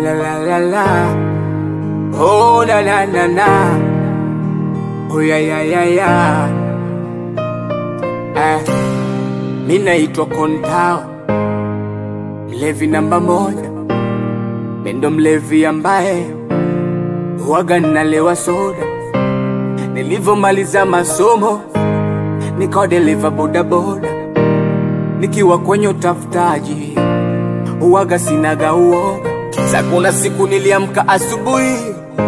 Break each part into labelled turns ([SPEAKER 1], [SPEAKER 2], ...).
[SPEAKER 1] la la la la. Oh na na na na. Oh ya ya ya ya. Eh, mi naitwa Kontao, mlevi namba moja. Mi ndo mlevi ambaye huwaga nalewa soda. Nilivyomaliza masomo nikawa dereva bodaboda, nikiwa kwenye utafutaji huwaga sinaga uoga. Sa kuna siku niliamka asubuhi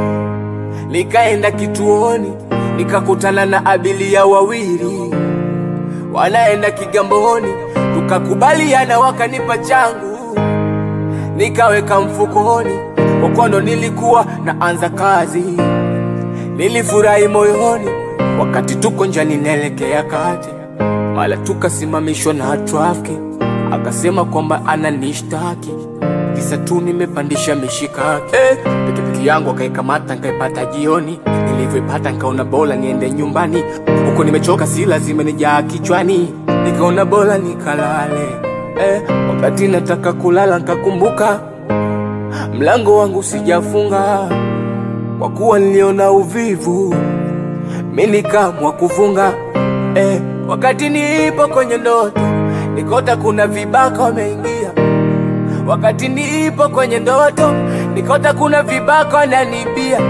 [SPEAKER 1] nikaenda kituoni nikakutana na abilia wawili wanaenda Kigamboni, tukakubaliana wakanipa changu nikaweka mfukoni, kwa kuwa ndo nilikuwa naanza kazi. Nilifurahi moyoni wakati tuko njiani naelekea kati, mara tukasimamishwa na trafiki, akasema kwamba ananishtaki kisa tu nimepandisha mishikaki. Eh, pikipiki yangu akaikamata nkaipata jioni, nilivyoipata nkaona bora niende nyumbani, huko nimechoka si lazima nijaa kichwani, nikaona bora nikalale. Eh, wakati nataka kulala nkakumbuka mlango wangu sijafunga, kwa kuwa niliona uvivu mi nikaamua kufunga. Eh, wakati nipo kwenye ndoto nikota kuna vibaka wameingia wakati nipo kwenye ndoto nikota kuna vibaka wananibia,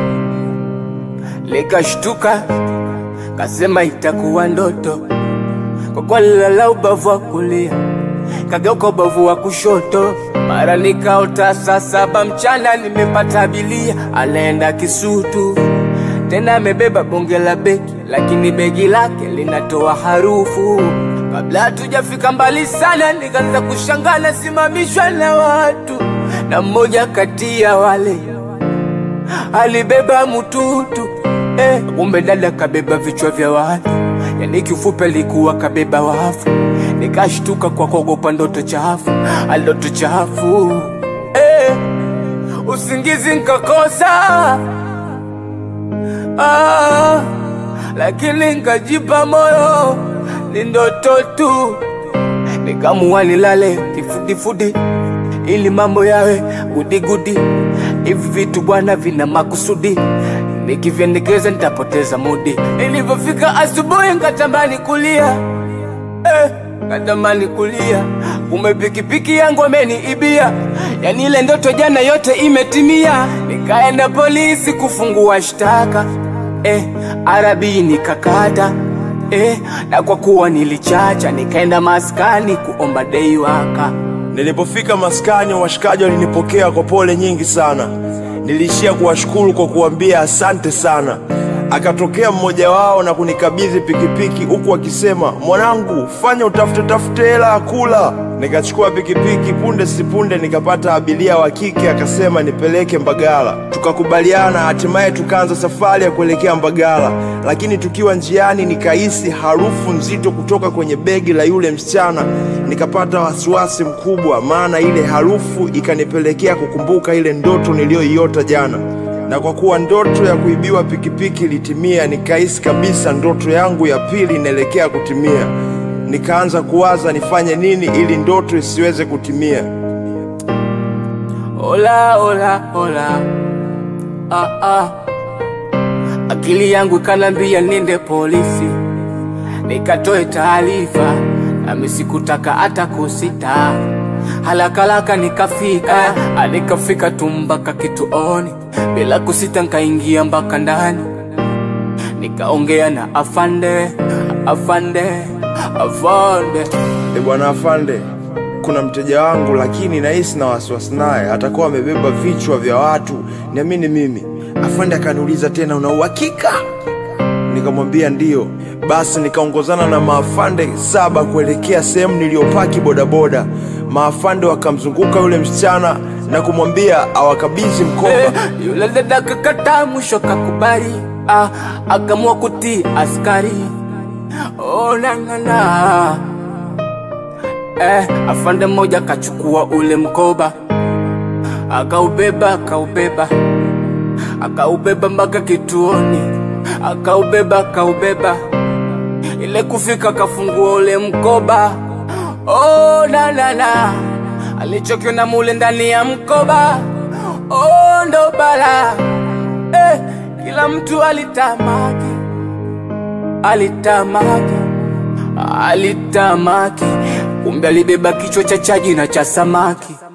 [SPEAKER 1] nikashtuka kasema itakuwa ndoto, kwa kuwa nilala ubavu wa kulia kageuka ubavu wa kushoto, mara nikaota saa saba mchana nimepata abilia anaenda Kisutu, tena amebeba bonge la begi, lakini begi lake linatoa harufu Kabla hatujafika mbali sana, nikaanza kushangaa nasimamishwa na watu, na mmoja kati ya wale alibeba mtutu eh, kumbe dada kabeba vichwa vya watu, yani kifupi alikuwa kabeba wafu. Nikashtuka kwa kuogopa ndoto chafu, ndoto chafu eh, usingizi nkakosa ah, lakini nkajipa moyo ni ndoto tu, nikamua nilale kifudifudi ili mambo yawe gudigudi. Hivi vitu bwana vina makusudi, nikivyendekeza nitapoteza mudi. Ilivyofika asubuhi nkatamani kulia eh, katamani kulia, kumbe pikipiki yangu ameniibia. Yani ile ndoto jana yote imetimia. Nikaenda polisi kufungua shtaka eh, arabi nikakata eh, na kwa kuwa nilichacha nikaenda maskani kuomba dei waka.
[SPEAKER 2] Nilipofika maskani, washikaji walinipokea kwa pole nyingi sana. Niliishia kuwashukuru kwa kuambia asante sana. Akatokea mmoja wao na kunikabidhi pikipiki huku akisema, mwanangu, fanya utafute tafute hela ya kula. Nikachukua pikipiki, punde sipunde nikapata abiria wa kike, akasema nipeleke Mbagala. Tukakubaliana, hatimaye tukaanza safari ya kuelekea Mbagala, lakini tukiwa njiani nikahisi harufu nzito kutoka kwenye begi la yule msichana. Nikapata wasiwasi mkubwa, maana ile harufu ikanipelekea kukumbuka ile ndoto niliyoiota jana na kwa kuwa ndoto ya kuibiwa pikipiki ilitimia, nikahisi kabisa ndoto yangu ya pili inaelekea kutimia. Nikaanza kuwaza nifanye nini ili ndoto isiweze kutimia.
[SPEAKER 1] Ola ola ola, ah, ah. Akili yangu ikanambia niende polisi nikatoe taarifa, nami sikutaka hata kusita. Halakalaka nikafika, ah, nikafika tu mpaka kituoni, bila kusita nkaingia mpaka ndani, nikaongea na afande, afande, afande.
[SPEAKER 2] E bwana afande, kuna mteja wangu lakini nahisi na wasiwasi naye, atakuwa amebeba vichwa vya watu, niamini mimi. Afande akaniuliza tena, una uhakika? Nikamwambia ndiyo. Basi nikaongozana na maafande saba kuelekea sehemu niliyopaki bodaboda. Maafande wakamzunguka yule msichana na kumwambia awakabidhi mkoba.
[SPEAKER 1] Eh, yule dada kakata mwisho kakubali, ah, akamua kutii askari. Oh, na, na, na. Eh, afande mmoja akachukua ule mkoba akaubeba akaubeba akaubeba mpaka kituoni akaubeba akaubeba ile kufika akafungua ule mkoba oh, na, na, na. alichokiona mule ndani ya mkoba oh, ndo bala eh, kila mtu alitamaki, alitamaki, alitamaki, kumbe alibeba kichwa cha chaji na cha samaki.